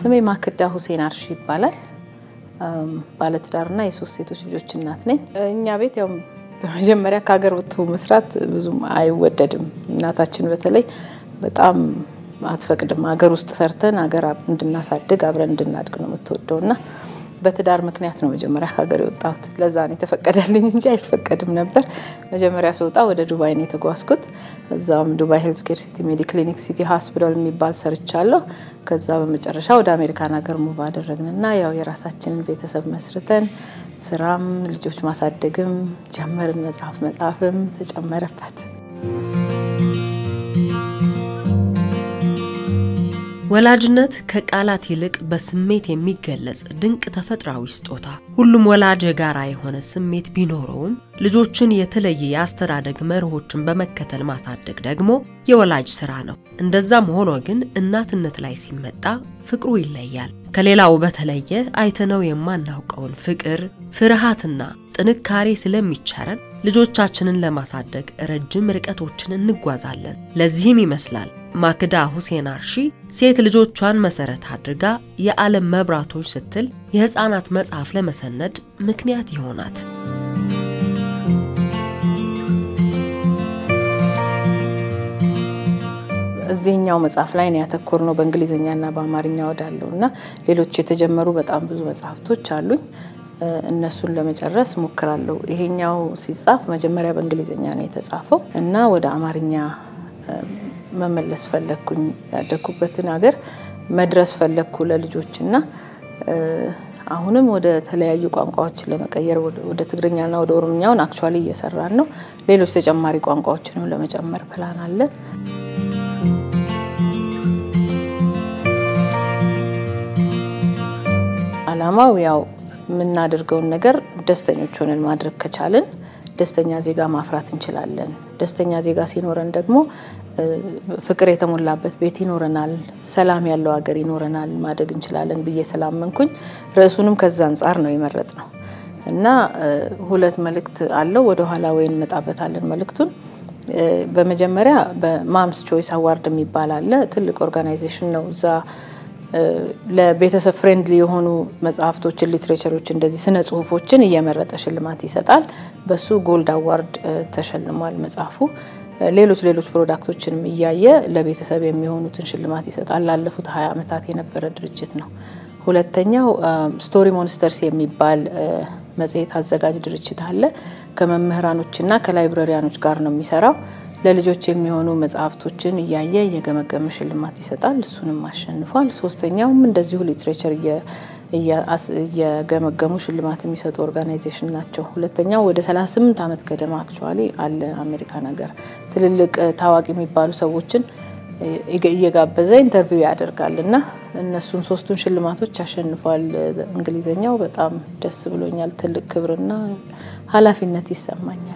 ስሜ ማክዳ ሁሴን አርሺ ይባላል። ባለትዳርና የሶስት ሴቶች ልጆች እናት ነኝ። እኛ ቤት ያው በመጀመሪያ ከሀገር ወጥቶ መስራት ብዙም አይወደድም። እናታችን በተለይ በጣም አትፈቅድም። ሀገር ውስጥ ሰርተን ሀገር እንድናሳድግ አብረን እንድናድግ ነው የምትወደው እና በትዳር ምክንያት ነው መጀመሪያ ከሀገር የወጣሁት። ለዛ ነው የተፈቀደልኝ እንጂ አይፈቀድም ነበር። መጀመሪያ ስወጣ ወደ ዱባይ ነው የተጓዝኩት። እዛም ዱባይ ሄልዝ ኬር ሲቲ ሜዲክሊኒክ ሲቲ ሆስፒታል የሚባል ሰርቻለሁ። ከዛ በመጨረሻ ወደ አሜሪካን ሀገር ሙቭ አደረግንና ያው የራሳችንን ቤተሰብ መስርተን ስራም ልጆች ማሳደግም ጀመርን። መጽሐፍ መጽሐፍም ተጨመረበት። ወላጅነት ከቃላት ይልቅ በስሜት የሚገለጽ ድንቅ ተፈጥሯዊ ስጦታ። ሁሉም ወላጅ የጋራ የሆነ ስሜት ቢኖረውም ልጆችን የተለየ የአስተዳደግ መርሆችን በመከተል ማሳደግ ደግሞ የወላጅ ስራ ነው። እንደዛም ሆኖ ግን እናትነት ላይ ሲመጣ ፍቅሩ ይለያል። ከሌላው በተለየ አይተነው የማናውቀውን ፍቅር፣ ፍርሃትና ጥንካሬ ስለሚቸረን ልጆቻችንን ለማሳደግ ረጅም ርቀቶችን እንጓዛለን። ለዚህም ይመስላል ማክዳ ሁሴን አርሺ ሴት ልጆቿን መሰረት አድርጋ የዓለም መብራቶች ስትል የሕፃናት መጽሐፍ ለመሰነድ ምክንያት ይሆናት። እዚህኛው መጽሐፍ ላይ ነው ያተኮር ነው በእንግሊዝኛና በአማርኛ ወዳለው እና ሌሎች የተጀመሩ በጣም ብዙ መጽሐፍቶች አሉኝ። እነሱን ለመጨረስ ሞክራለሁ። ይሄኛው ሲጻፍ መጀመሪያ በእንግሊዝኛ ነው የተጻፈው እና ወደ አማርኛ መመለስ ፈለግኩኝ። ያደግኩበትን ሀገር መድረስ ፈለግኩ ለልጆች እና አሁንም ወደ ተለያዩ ቋንቋዎችን ለመቀየር ወደ ትግርኛና ወደ ኦሮምኛውን አክቹዋሊ እየሰራን ነው። ሌሎች ተጨማሪ ቋንቋዎችንም ለመጨመር ፕላን አለን። አላማው ያው የምናደርገውን ነገር ደስተኞች ሆነን ማድረግ ከቻልን ደስተኛ ዜጋ ማፍራት እንችላለን። ደስተኛ ዜጋ ሲኖረን ደግሞ ፍቅር የተሞላበት ቤት ይኖረናል፣ ሰላም ያለው ሀገር ይኖረናል፣ ማደግ እንችላለን ብዬ ስላመንኩኝ ርዕሱንም ከዛ አንጻር ነው የመረጥ ነው እና ሁለት መልእክት አለው። ወደኋላ ወይ እንመጣበታለን መልእክቱን። በመጀመሪያ በማምስ ቾይስ አዋርድ የሚባል አለ። ትልቅ ኦርጋናይዜሽን ነው እዛ ለቤተሰብ ፍሬንድሊ የሆኑ መጽሐፍቶችን፣ ሊትሬቸሮች እንደዚህ ስነ ጽሁፎችን እየመረጠ ሽልማት ይሰጣል። በሱ ጎልድ አዋርድ ተሸልሟል መጽሐፉ። ሌሎች ሌሎች ፕሮዳክቶችንም እያየ ለቤተሰብ የሚሆኑትን ሽልማት ይሰጣል። ላለፉት ሀያ ዓመታት የነበረ ድርጅት ነው። ሁለተኛው ስቶሪ ሞንስተርስ የሚባል መጽሔት አዘጋጅ ድርጅት አለ። ከመምህራኖችና ከላይብረሪያኖች ጋር ነው የሚሰራው ለልጆች የሚሆኑ መጽሐፍቶችን እያየ እየገመገመ ሽልማት ይሰጣል። እሱንም አሸንፏል። ሶስተኛውም እንደዚሁ ሊትሬቸር እየገመገሙ ሽልማት የሚሰጡ ኦርጋናይዜሽን ናቸው። ሁለተኛው ወደ 38 ዓመት ገደማ አክቹዋሊ አለ አሜሪካን ሀገር ትልልቅ ታዋቂ የሚባሉ ሰዎችን እየጋበዘ ኢንተርቪው ያደርጋል እና እነሱን ሶስቱን ሽልማቶች አሸንፏል። እንግሊዝኛው በጣም ደስ ብሎኛል። ትልቅ ክብርና ኃላፊነት ይሰማኛል።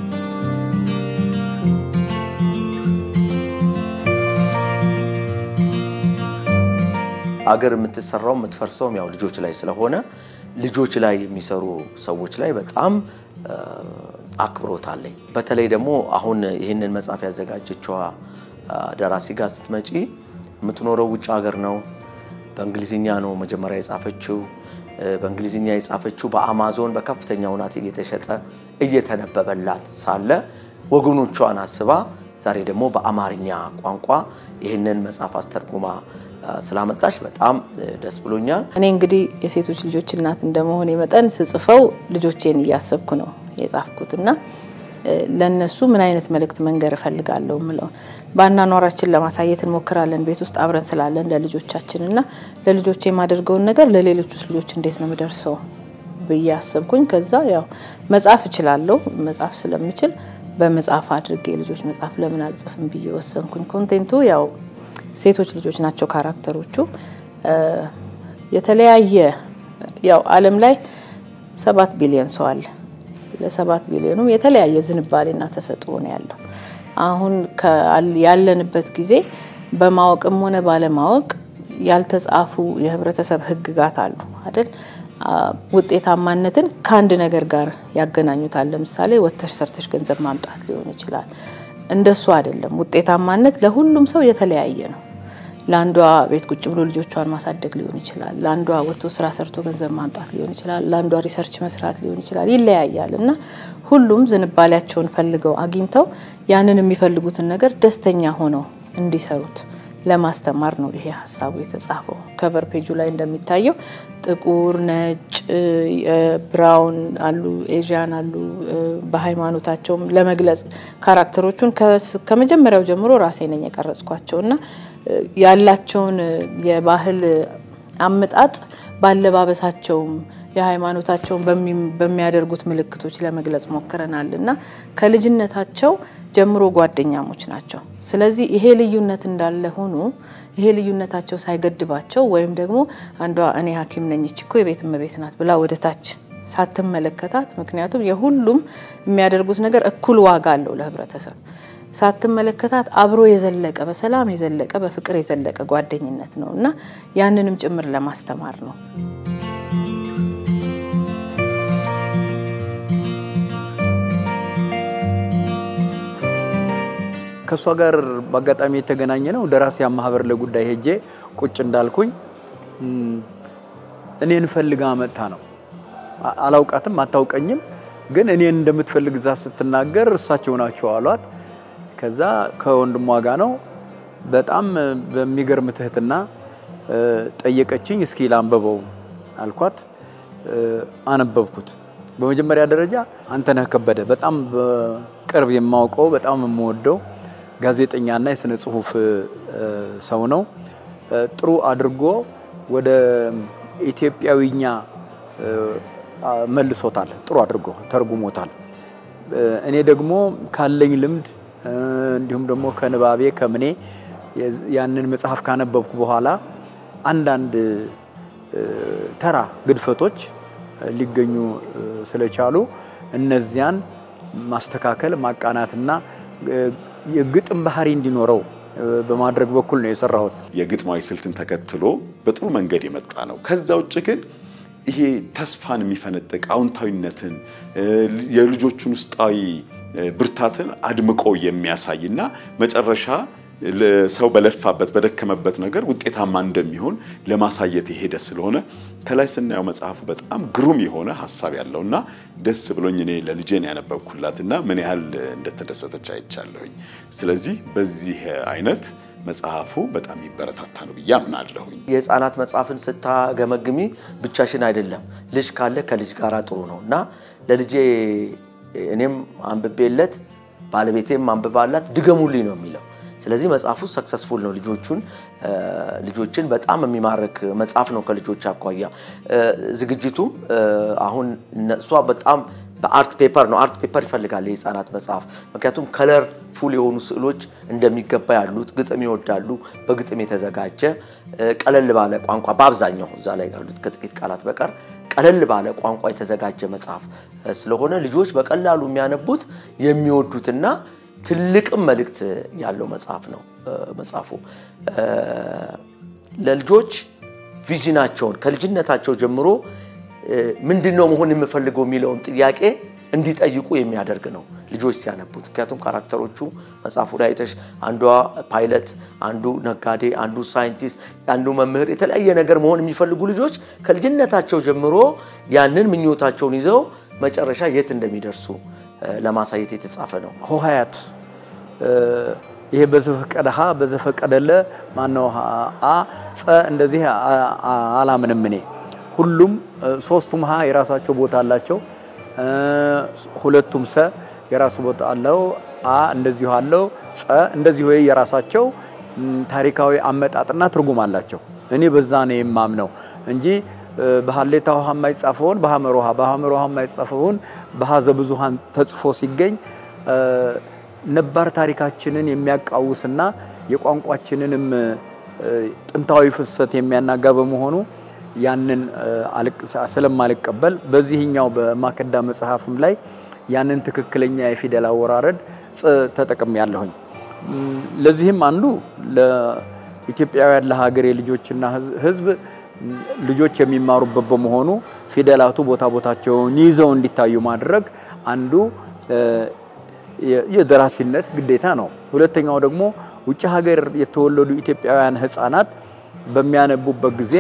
አገር የምትሰራው የምትፈርሰውም ያው ልጆች ላይ ስለሆነ ልጆች ላይ የሚሰሩ ሰዎች ላይ በጣም አክብሮት አለኝ። በተለይ ደግሞ አሁን ይህንን መጽሐፍ ያዘጋጀችዋ ደራሲ ጋር ስትመጪ የምትኖረው ውጭ ሀገር ነው። በእንግሊዝኛ ነው መጀመሪያ የጻፈችው። በእንግሊዝኛ የጻፈችው በአማዞን በከፍተኛ ሁናት እየተሸጠ እየተነበበላት ሳለ ወገኖቿን አስባ ዛሬ ደግሞ በአማርኛ ቋንቋ ይህንን መጽሐፍ አስተርጉማ ስላመጣሽ በጣም ደስ ብሎኛል። እኔ እንግዲህ የሴቶች ልጆች እናት እንደመሆኔ መጠን ስጽፈው ልጆቼን እያሰብኩ ነው የጻፍኩት እና ለእነሱ ምን አይነት መልእክት መንገር እፈልጋለሁ ምለውን በአኗኗራችን ለማሳየት እንሞክራለን። ቤት ውስጥ አብረን ስላለን ለልጆቻችን እና ለልጆች የማደርገውን ነገር ለሌሎች ውስጥ ልጆች እንዴት ነው የምደርሰው ብዬ አሰብኩኝ። ከዛ ያው መጻፍ እችላለሁ። መጻፍ ስለምችል በመጽሐፍ አድርጌ የልጆች መጽሐፍ ለምን አልጽፍም ብዬ ወሰንኩኝ። ኮንቴንቱ ያው ሴቶች ልጆች ናቸው ካራክተሮቹ። የተለያየ ያው ዓለም ላይ ሰባት ቢሊዮን ሰው አለ። ለሰባት ቢሊዮኑም የተለያየ ዝንባሌና ተሰጥኦ ነው ያለው። አሁን ያለንበት ጊዜ በማወቅም ሆነ ባለማወቅ ያልተጻፉ የህብረተሰብ ህግጋት አሉ አይደል? ውጤታማነትን ከአንድ ነገር ጋር ያገናኙታል። ለምሳሌ ወጥተሽ ሰርተሽ ገንዘብ ማምጣት ሊሆን ይችላል። እንደሱ አይደለም። ውጤታማነት ለሁሉም ሰው የተለያየ ነው። ለአንዷ ቤት ቁጭ ብሎ ልጆቿን ማሳደግ ሊሆን ይችላል። ለአንዷ ወጥቶ ስራ ሰርቶ ገንዘብ ማምጣት ሊሆን ይችላል። ለአንዷ ሪሰርች መስራት ሊሆን ይችላል። ይለያያል እና ሁሉም ዝንባሌያቸውን ፈልገው አግኝተው ያንን የሚፈልጉትን ነገር ደስተኛ ሆነው እንዲሰሩት ለማስተማር ነው ይሄ ሀሳቡ የተጻፈው። ከቨር ፔጁ ላይ እንደሚታየው ጥቁር፣ ነጭ፣ ብራውን አሉ፣ ኤዥያን አሉ። በሃይማኖታቸውም ለመግለጽ ካራክተሮቹን ከመጀመሪያው ጀምሮ ራሴ ነኝ የቀረጽኳቸው እና ያላቸውን የባህል አመጣጥ ባለባበሳቸውም የሃይማኖታቸውን በሚያደርጉት ምልክቶች ለመግለጽ ሞክረናል እና ከልጅነታቸው ጀምሮ ጓደኛሞች ናቸው። ስለዚህ ይሄ ልዩነት እንዳለ ሆኖ ይሄ ልዩነታቸው ሳይገድባቸው ወይም ደግሞ አንዷ እኔ ሐኪም ነኝ እቺ እኮ የቤት እመቤት ናት ብላ ወደ ታች ሳትመለከታት፣ ምክንያቱም የሁሉም የሚያደርጉት ነገር እኩል ዋጋ አለው ለህብረተሰብ ሳትመለከታት አብሮ የዘለቀ በሰላም የዘለቀ በፍቅር የዘለቀ ጓደኝነት ነው እና ያንንም ጭምር ለማስተማር ነው። ከእሷ ጋር በአጋጣሚ የተገናኘ ነው ደራሲያን ማህበር ለጉዳይ ሄጄ ቁጭ እንዳልኩኝ እኔን ፈልጋ መጥታ ነው። አላውቃትም፣ አታውቀኝም። ግን እኔን እንደምትፈልግ እዛ ስትናገር እሳቸው ናቸው አሏት። ከዛ ከወንድሟ ጋር ነው በጣም በሚገርም ትህትና ጠየቀችኝ። እስኪ ላንበበው አልኳት። አነበብኩት። በመጀመሪያ ደረጃ አንተነህ ከበደ በጣም በቅርብ የማውቀው በጣም የምወደው ጋዜጠኛና የስነ ጽሁፍ ሰው ነው። ጥሩ አድርጎ ወደ ኢትዮጵያዊኛ መልሶታል። ጥሩ አድርጎ ተርጉሞታል። እኔ ደግሞ ካለኝ ልምድ እንዲሁም ደግሞ ከንባቤ ከምኔ ያንን መጽሐፍ ካነበብኩ በኋላ አንዳንድ ተራ ግድፈቶች ሊገኙ ስለቻሉ እነዚያን ማስተካከል ማቃናትና የግጥም ባህሪ እንዲኖረው በማድረግ በኩል ነው የሰራሁት። የግጥማዊ ስልትን ተከትሎ በጥሩ መንገድ የመጣ ነው። ከዛ ውጭ ግን ይሄ ተስፋን የሚፈነጥቅ አዎንታዊነትን የልጆቹን ውስጣዊ ብርታትን አድምቆ የሚያሳይና መጨረሻ ሰው በለፋበት በደከመበት ነገር ውጤታማ እንደሚሆን ለማሳየት የሄደ ስለሆነ ከላይ ስናየው መጽሐፉ በጣም ግሩም የሆነ ሀሳብ ያለውና ደስ ብሎኝ እኔ ለልጄን ያነበብኩላትና ምን ያህል እንደተደሰተች አይቻለሁኝ። ስለዚህ በዚህ አይነት መጽሐፉ በጣም ይበረታታ ነው ብዬ አምናለሁኝ። የህፃናት መጽሐፍን ስታገመግሚ ብቻሽን አይደለም፣ ልጅ ካለ ከልጅ ጋር ጥሩ ነው እና ለልጄ እኔም አንብቤለት ባለቤቴም አንብባላት ድገሙልኝ ነው የሚለው። ስለዚህ መጽሐፉ ሰክሰስፉል ነው። ልጆቹን ልጆችን በጣም የሚማርክ መጽሐፍ ነው። ከልጆች አኳያ ዝግጅቱም አሁን እሷ በጣም በአርት ፔፐር ነው። አርት ፔፐር ይፈልጋል የህፃናት መጽሐፍ ምክንያቱም ከለር ፉል የሆኑ ስዕሎች እንደሚገባ ያሉት፣ ግጥም ይወዳሉ። በግጥም የተዘጋጀ ቀለል ባለ ቋንቋ በአብዛኛው እዛ ላይ ያሉት ከጥቂት ቃላት በቀር ቀለል ባለ ቋንቋ የተዘጋጀ መጽሐፍ ስለሆነ ልጆች በቀላሉ የሚያነቡት የሚወዱትና ትልቅም መልእክት ያለው መጽሐፍ ነው። መጽሐፉ ለልጆች ቪዥናቸውን ከልጅነታቸው ጀምሮ ምንድን ነው መሆን የምፈልገው የሚለውን ጥያቄ እንዲጠይቁ የሚያደርግ ነው ልጆች ሲያነቡት። ምክንያቱም ካራክተሮቹ መጽሐፉ ላይ አይተሽ አንዷ ፓይለት፣ አንዱ ነጋዴ፣ አንዱ ሳይንቲስት፣ አንዱ መምህር፣ የተለያየ ነገር መሆን የሚፈልጉ ልጆች ከልጅነታቸው ጀምሮ ያንን ምኞታቸውን ይዘው መጨረሻ የት እንደሚደርሱ ለማሳየት የተጻፈ ነው። ሆሄያት ይሄ በዘፈቀደ ሀ በዘፈቀደ ለ ማነው አ ጸ እንደዚህ አላምንም እኔ። ሁሉም ሶስቱም ሀ የራሳቸው ቦታ አላቸው። ሁለቱም ሰ የራሱ ቦታ አለው። አ እንደዚሁ አለው። ጸ እንደዚሁ የራሳቸው ታሪካዊ አመጣጥና ትርጉም አላቸው። እኔ በዛ ነው የማምነው እንጂ በሀሌታ ውሃ የማይጻፈውን በሀመር ውሃ በሀመር ውሃ የማይጻፈውን በሀዘ ብዙሃን ተጽፎ ሲገኝ ነባር ታሪካችንን የሚያቃውስና የቋንቋችንንም ጥንታዊ ፍሰት የሚያናጋ በመሆኑ ያንን ስለማልቀበል በዚህኛው በማከዳ መጽሐፍም ላይ ያንን ትክክለኛ የፊደል አወራረድ ተጠቅም ያለሁኝ። ለዚህም አንዱ ለኢትዮጵያውያን ለሀገሬ ልጆችና ሕዝብ ልጆች የሚማሩበት በመሆኑ ፊደላቱ ቦታ ቦታቸውን ይዘው እንዲታዩ ማድረግ አንዱ የደራሲነት ግዴታ ነው። ሁለተኛው ደግሞ ውጭ ሀገር የተወለዱ ኢትዮጵያውያን ሕፃናት በሚያነቡበት ጊዜ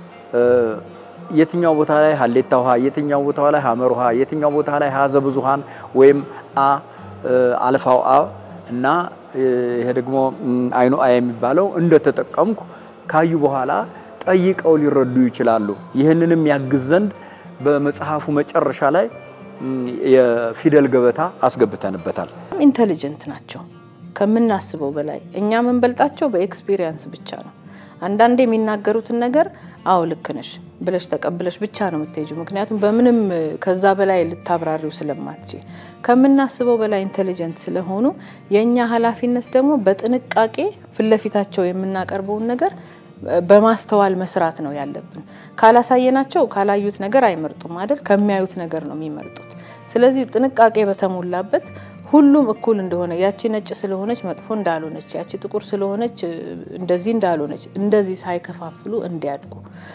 የትኛው ቦታ ላይ ሀሌታ ውሃ፣ የትኛው ቦታ ላይ ሀመር ውሃ፣ የትኛው ቦታ ላይ ሀዘ ብዙሃን ወይም አ አልፋው አ እና ይሄ ደግሞ አይኑ አ የሚባለው እንደተጠቀምኩ ካዩ በኋላ ጠይቀው ሊረዱ ይችላሉ። ይህንንም ያግዝ ዘንድ በመጽሐፉ መጨረሻ ላይ የፊደል ገበታ አስገብተንበታል። ኢንተሊጀንት ናቸው ከምናስበው በላይ። እኛ የምንበልጣቸው በኤክስፒሪየንስ ብቻ ነው። አንዳንዴ የሚናገሩትን ነገር አዎ ልክ ነሽ ብለሽ ተቀብለሽ ብቻ ነው የምትሄጂው። ምክንያቱም በምንም ከዛ በላይ ልታብራሪው ስለማትች ከምናስበው በላይ ኢንቴሊጀንት ስለሆኑ የእኛ ኃላፊነት ደግሞ በጥንቃቄ ፊት ለፊታቸው የምናቀርበውን ነገር በማስተዋል መስራት ነው ያለብን። ካላሳየናቸው ካላዩት ነገር አይመርጡም አይደል? ከሚያዩት ነገር ነው የሚመርጡት። ስለዚህ ጥንቃቄ በተሞላበት ሁሉም እኩል እንደሆነ ያቺ ነጭ ስለሆነች መጥፎ እንዳልሆነች፣ ያቺ ጥቁር ስለሆነች እንደዚህ እንዳልሆነች፣ እንደዚህ ሳይከፋፍሉ እንዲያድጉ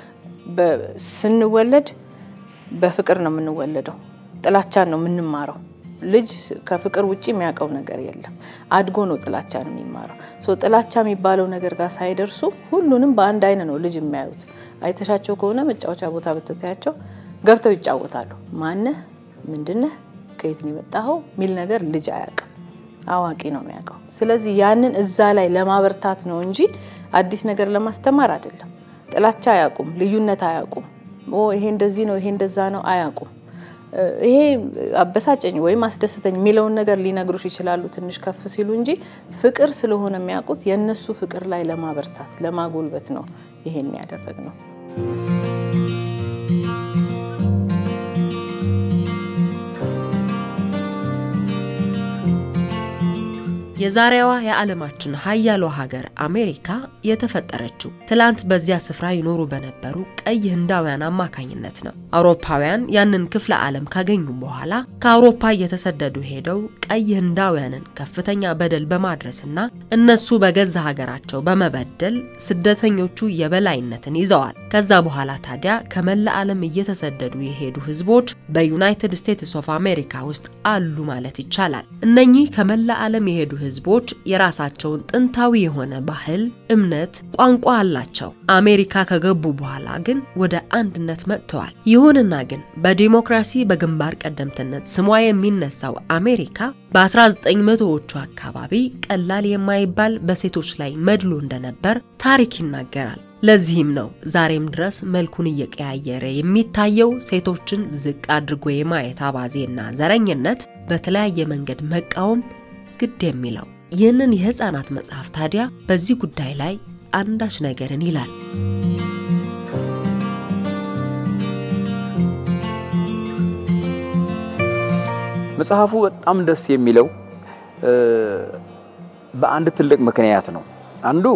ስንወለድ በፍቅር ነው የምንወለደው። ጥላቻን ነው የምንማረው። ልጅ ከፍቅር ውጭ የሚያውቀው ነገር የለም። አድጎ ነው ጥላቻን የሚማረው። ጥላቻ የሚባለው ነገር ጋር ሳይደርሱ ሁሉንም በአንድ አይን ነው ልጅ የሚያዩት። አይተሻቸው ከሆነ መጫወቻ ቦታ ብትታያቸው ገብተው ይጫወታሉ። ማነህ፣ ምንድነህ፣ ከየት ነው የመጣኸው የሚል ነገር ልጅ አያውቅም። አዋቂ ነው የሚያውቀው። ስለዚህ ያንን እዛ ላይ ለማበርታት ነው እንጂ አዲስ ነገር ለማስተማር አይደለም። ጥላቻ አያውቁም፣ ልዩነት አያውቁም። ይሄ እንደዚህ ነው፣ ይሄ እንደዛ ነው አያውቁም። ይሄ አበሳጨኝ ወይም አስደስተኝ የሚለውን ነገር ሊነግሩሽ ይችላሉ ትንሽ ከፍ ሲሉ እንጂ ፍቅር ስለሆነ የሚያውቁት የእነሱ ፍቅር ላይ ለማበርታት ለማጎልበት ነው ይሄን ያደረግ ነው። የዛሬዋ የዓለማችን ሀያሏ ሀገር አሜሪካ የተፈጠረችው ትላንት በዚያ ስፍራ ይኖሩ በነበሩ ቀይ ህንዳውያን አማካኝነት ነው። አውሮፓውያን ያንን ክፍለ ዓለም ካገኙም በኋላ ከአውሮፓ እየተሰደዱ ሄደው ቀይ ህንዳውያንን ከፍተኛ በደል በማድረስና እነሱ በገዛ ሀገራቸው በመበደል ስደተኞቹ የበላይነትን ይዘዋል። ከዛ በኋላ ታዲያ ከመላ ዓለም እየተሰደዱ የሄዱ ህዝቦች በዩናይትድ ስቴትስ ኦፍ አሜሪካ ውስጥ አሉ ማለት ይቻላል። እነኚህ ከመላ ዓለም የሄዱ ህዝቦች የራሳቸውን ጥንታዊ የሆነ ባህል፣ እምነት፣ ቋንቋ አላቸው። አሜሪካ ከገቡ በኋላ ግን ወደ አንድነት መጥተዋል። ይሁንና ግን በዲሞክራሲ በግንባር ቀደምትነት ስሟ የሚነሳው አሜሪካ በ1900ዎቹ አካባቢ ቀላል የማይባል በሴቶች ላይ መድሎ እንደነበር ታሪክ ይናገራል። ለዚህም ነው ዛሬም ድረስ መልኩን እየቀያየረ የሚታየው ሴቶችን ዝቅ አድርጎ የማየት አባዜና ዘረኝነት በተለያየ መንገድ መቃወም ግድ የሚለው። ይህንን የህፃናት መጽሐፍ ታዲያ በዚህ ጉዳይ ላይ አንዳች ነገርን ይላል። መጽሐፉ በጣም ደስ የሚለው በአንድ ትልቅ ምክንያት ነው። አንዱ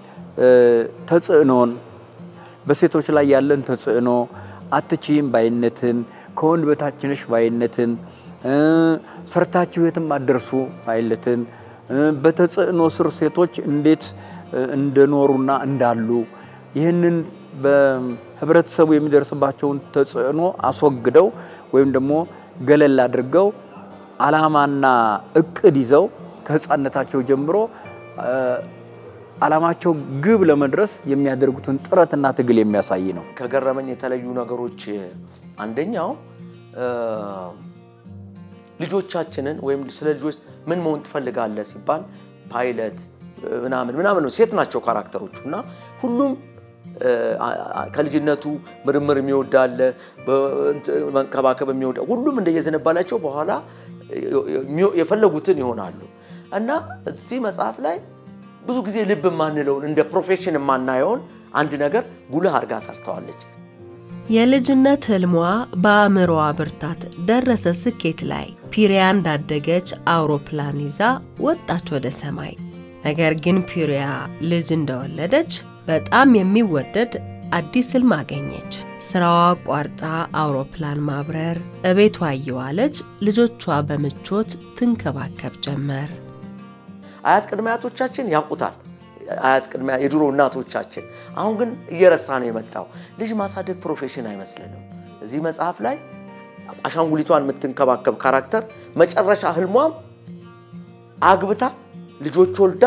ተጽዕኖን በሴቶች ላይ ያለን ተጽዕኖ፣ አትችይም ባይነትን፣ ከወንድ በታችነሽ ባይነትን፣ ሰርታችሁ የትም አደርሱ ባይነትን፣ በተጽዕኖ ስር ሴቶች እንዴት እንደኖሩና እንዳሉ ይህንን በህብረተሰቡ የሚደርስባቸውን ተጽዕኖ አስወግደው ወይም ደግሞ ገለል አድርገው ዓላማና እቅድ ይዘው ከህፃነታቸው ጀምሮ ዓላማቸው ግብ ለመድረስ የሚያደርጉትን ጥረትና ትግል የሚያሳይ ነው። ከገረመኝ የተለዩ ነገሮች አንደኛው ልጆቻችንን ወይም ስለ ልጆች ምን መሆን ትፈልጋለህ ሲባል ፓይለት ምናምን ምናምን ነው። ሴት ናቸው ካራክተሮቹ እና ሁሉም ከልጅነቱ ምርምር የሚወዳለ መንከባከብ የሚወዳ ሁሉም እንደየዝንባላቸው በኋላ የፈለጉትን ይሆናሉ እና እዚህ መጽሐፍ ላይ ብዙ ጊዜ ልብ የማንለውን እንደ ፕሮፌሽን የማናየውን አንድ ነገር ጉልህ አድርጋ ሰርተዋለች። የልጅነት ህልሟ በአእምሮዋ ብርታት ደረሰ ስኬት ላይ። ፒሪያ እንዳደገች አውሮፕላን ይዛ ወጣች ወደ ሰማይ። ነገር ግን ፒሪያ ልጅ እንደወለደች በጣም የሚወደድ አዲስ ህልም አገኘች። ስራዋ አቋርጣ አውሮፕላን ማብረር፣ እቤቷ እየዋለች ልጆቿ በምቾት ትንከባከብ ጀመር። አያት ቅድመ አያቶቻችን ያውቁታል። አያት ቅድመ የድሮ እናቶቻችን። አሁን ግን እየረሳ ነው የመጣው። ልጅ ማሳደግ ፕሮፌሽን አይመስልንም። እዚህ መጽሐፍ ላይ አሻንጉሊቷን የምትንከባከብ ካራክተር መጨረሻ ህልሟም አግብታ ልጆች ወልዳ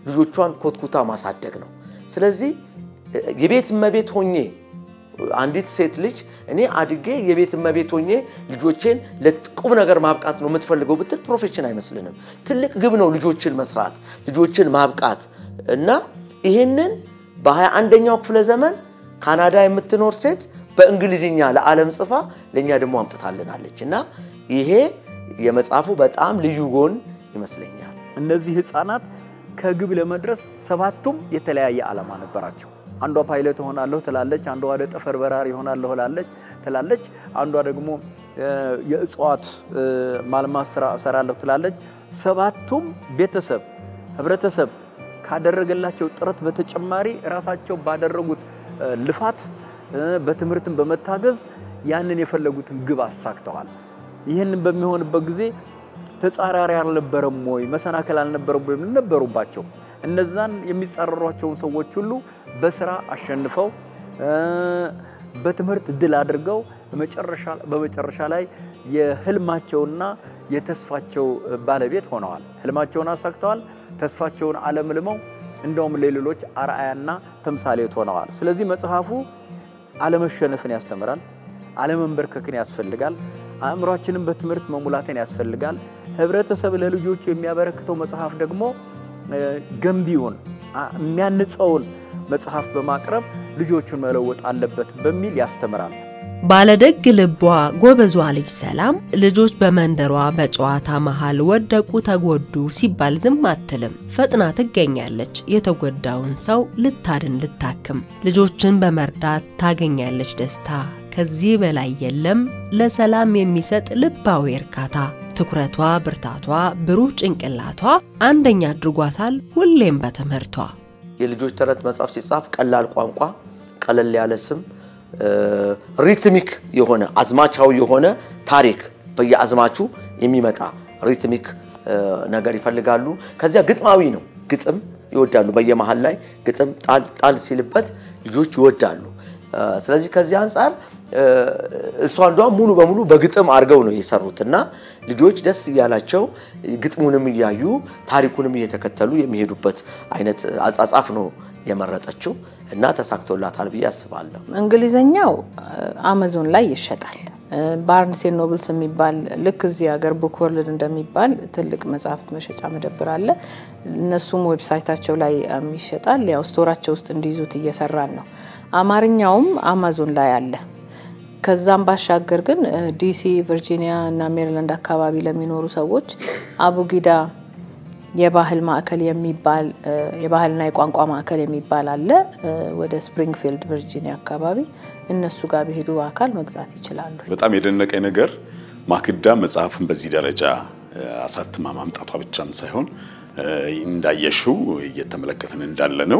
ልጆቿን ኮትኩታ ማሳደግ ነው። ስለዚህ የቤት እመቤት ሆኜ አንዲት ሴት ልጅ እኔ አድጌ የቤት እመቤት ሆኜ ልጆቼን ለቁም ነገር ማብቃት ነው የምትፈልገው ብትል ፕሮፌሽን አይመስልንም። ትልቅ ግብ ነው ልጆችን መስራት፣ ልጆችን ማብቃት እና ይህንን በሃያ አንደኛው ክፍለ ዘመን ካናዳ የምትኖር ሴት በእንግሊዝኛ ለዓለም ጽፋ ለእኛ ደግሞ አምጥታልናለች እና ይሄ የመጽሐፉ በጣም ልዩ ጎን ይመስለኛል። እነዚህ ህፃናት ከግብ ለመድረስ ሰባቱም የተለያየ ዓላማ ነበራቸው። አንዷ ፓይለት እሆናለሁ ትላለች፣ አንዷ ወደ ጠፈር በራሪ እሆናለሁ ላለች ትላለች፣ አንዷ ደግሞ የእጽዋት ማልማት ስራ እሰራለሁ ትላለች። ሰባቱም ቤተሰብ፣ ህብረተሰብ ካደረገላቸው ጥረት በተጨማሪ ራሳቸው ባደረጉት ልፋት በትምህርትን በመታገዝ ያንን የፈለጉትን ግብ አሳክተዋል። ይህንን በሚሆንበት ጊዜ ተጻራሪ አልነበረም ወይ? መሰናከል አልነበረም ወይ? ነበሩባቸው። እነዛን የሚጻረሯቸውን ሰዎች ሁሉ በስራ አሸንፈው በትምህርት ድል አድርገው በመጨረሻ ላይ የህልማቸውና የተስፋቸው ባለቤት ሆነዋል። ህልማቸውን አሳክተዋል። ተስፋቸውን አለምልመው እንደውም ለሌሎች አርአያና ተምሳሌት ሆነዋል። ስለዚህ መጽሐፉ አለመሸነፍን ያስተምራል። አለመንበርከክን ያስፈልጋል። አእምሯችንን በትምህርት መሙላትን ያስፈልጋል። ህብረተሰብ ለልጆቹ የሚያበረክተው መጽሐፍ ደግሞ ገንቢውን የሚያንጸውን መጽሐፍ በማቅረብ ልጆቹን መለወጥ አለበት በሚል ያስተምራል። ባለደግ ልቧ ጎበዟ ልጅ ሰላም ልጆች በመንደሯ በጨዋታ መሃል ወደቁ ተጎዱ ሲባል ዝም አትልም። ፈጥና ትገኛለች የተጎዳውን ሰው ልታድን ልታክም። ልጆችን በመርዳት ታገኛለች ደስታ። ከዚህ በላይ የለም ለሰላም የሚሰጥ ልባዊ እርካታ። ትኩረቷ፣ ብርታቷ፣ ብሩህ ጭንቅላቷ አንደኛ አድርጓታል ሁሌም በትምህርቷ። የልጆች ተረት መጽሐፍ ሲጻፍ ቀላል ቋንቋ፣ ቀለል ያለ ስም ሪትሚክ የሆነ አዝማቻዊ የሆነ ታሪክ በየአዝማቹ የሚመጣ ሪትሚክ ነገር ይፈልጋሉ። ከዚያ ግጥማዊ ነው። ግጥም ይወዳሉ። በየመሃል ላይ ግጥም ጣል ጣል ሲልበት ልጆች ይወዳሉ። ስለዚህ ከዚህ አንጻር እሷ እንዷም ሙሉ በሙሉ በግጥም አድርገው ነው የሰሩት እና ልጆች ደስ እያላቸው ግጥሙንም እያዩ ታሪኩንም እየተከተሉ የሚሄዱበት አይነት አጻጻፍ ነው የመረጠችው እና ተሳክቶላታል ብዬ አስባለሁ። እንግሊዘኛው አማዞን ላይ ይሸጣል። ባርንስ ኤንድ ኖብልስ የሚባል ልክ እዚህ ሀገር ቡክ ወርልድ እንደሚባል ትልቅ መጽሐፍት መሸጫ መደብር አለ። እነሱም ዌብሳይታቸው ላይ ይሸጣል። ያው ስቶራቸው ውስጥ እንዲይዙት እየሰራን ነው። አማርኛውም አማዞን ላይ አለ። ከዛም ባሻገር ግን ዲሲ፣ ቨርጂኒያ እና ሜሪላንድ አካባቢ ለሚኖሩ ሰዎች አቡጊዳ የባህል ማዕከል የሚባል የባህልና የቋንቋ ማዕከል የሚባል አለ። ወደ ስፕሪንግፊልድ ቨርጂኒያ አካባቢ እነሱ ጋር ቢሄዱ አካል መግዛት ይችላሉ። በጣም የደነቀኝ ነገር ማክዳ መጽሐፍን በዚህ ደረጃ አሳትማ ማምጣቷ ብቻም ሳይሆን እንዳየሽው እየተመለከትን እንዳለ ነው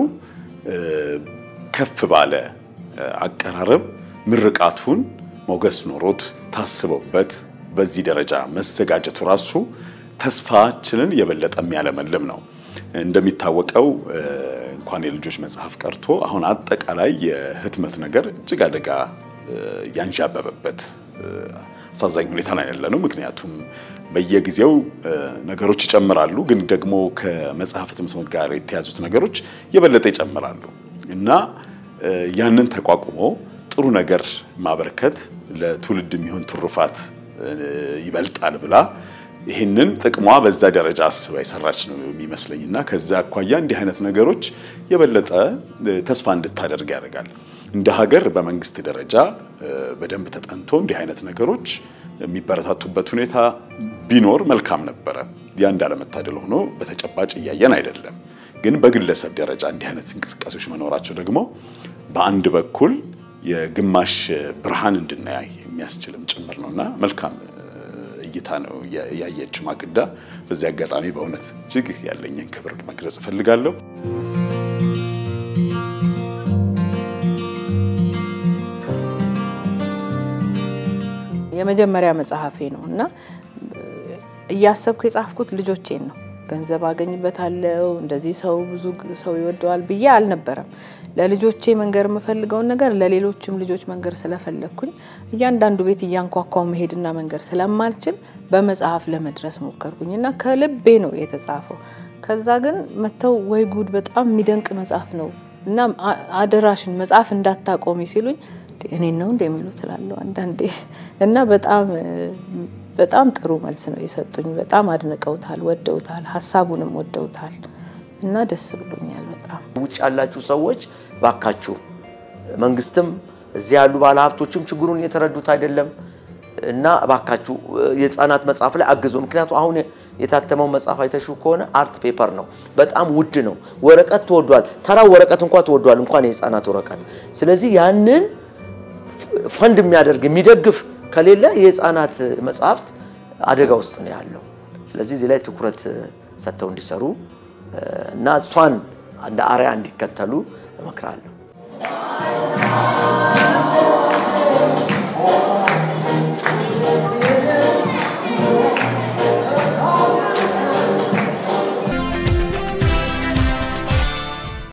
ከፍ ባለ አቀራረብ ምርቃቱን ሞገስ ኖሮት ታስበውበት በዚህ ደረጃ መዘጋጀቱ ራሱ ተስፋችንን የበለጠ የሚያለመልም ነው። እንደሚታወቀው እንኳን የልጆች መጽሐፍ ቀርቶ አሁን አጠቃላይ የህትመት ነገር እጅግ አደጋ ያንዣበበበት አሳዛኝ ሁኔታ ላይ ያለ ነው። ምክንያቱም በየጊዜው ነገሮች ይጨምራሉ፣ ግን ደግሞ ከመጽሐፍ ህትመት ጋር የተያዙት ነገሮች የበለጠ ይጨምራሉ እና ያንን ተቋቁሞ ጥሩ ነገር ማበርከት ለትውልድ የሚሆን ትሩፋት ይበልጣል ብላ ይህንን ጥቅሟ በዛ ደረጃ አስባ የሰራች ነው የሚመስለኝ እና ከዛ አኳያ እንዲህ አይነት ነገሮች የበለጠ ተስፋ እንድታደርግ ያደርጋል። እንደ ሀገር በመንግስት ደረጃ በደንብ ተጠንቶ እንዲህ አይነት ነገሮች የሚበረታቱበት ሁኔታ ቢኖር መልካም ነበረ። ያ እንዳለመታደል ሆኖ በተጨባጭ እያየን አይደለም። ግን በግለሰብ ደረጃ እንዲህ አይነት እንቅስቃሴዎች መኖራቸው ደግሞ በአንድ በኩል የግማሽ ብርሃን እንድናያይ የሚያስችልም ጭምር ነውና መልካም እይታ ነው ያየችው ማክዳ። በዚህ አጋጣሚ በእውነት እጅግ ያለኝን ክብር መግለጽ እፈልጋለሁ። የመጀመሪያ መጽሐፌ ነው እና እያሰብኩ የጻፍኩት ልጆቼን ነው። ገንዘብ አገኝበታለሁ እንደዚህ ሰው ብዙ ሰው ይወደዋል ብዬ አልነበረም። ለልጆቼ መንገር የምፈልገውን ነገር ለሌሎችም ልጆች መንገር ስለፈለግኩኝ እያንዳንዱ ቤት እያንኳኳው መሄድና መንገር ስለማልችል በመጽሐፍ ለመድረስ ሞከርኩኝ እና ከልቤ ነው የተጻፈው። ከዛ ግን መጥተው ወይ ጉድ በጣም የሚደንቅ መጽሐፍ ነው እና አ- አደራሽን መጽሐፍ እንዳታቆሚ ሲሉኝ እኔን ነው እንደ የሚሉ ትላለሁ አንዳንዴ እና በጣም በጣም ጥሩ መልስ ነው የሰጡኝ። በጣም አድንቀውታል፣ ወደውታል፣ ሀሳቡንም ወደውታል እና ደስ ብሎኛል በጣም። ውጭ ያላችሁ ሰዎች ባካችሁ፣ መንግስትም እዚህ ያሉ ባለሀብቶችም ችግሩን የተረዱት አይደለም እና ባካችሁ የህፃናት መጽሐፍ ላይ አግዙ። ምክንያቱ አሁን የታተመው መጽሐፍ አይተሹ ከሆነ አርት ፔፐር ነው፣ በጣም ውድ ነው። ወረቀት ተወዷል። ተራው ወረቀት እንኳ ተወዷል፣ እንኳን የህፃናት ወረቀት። ስለዚህ ያንን ፈንድ የሚያደርግ የሚደግፍ ከሌለ የህፃናት መጽሐፍት አደጋ ውስጥ ነው ያለው። ስለዚህ እዚህ ላይ ትኩረት ሰጥተው እንዲሰሩ እና እሷን እንደ አርአያ እንዲከተሉ እመክራለሁ።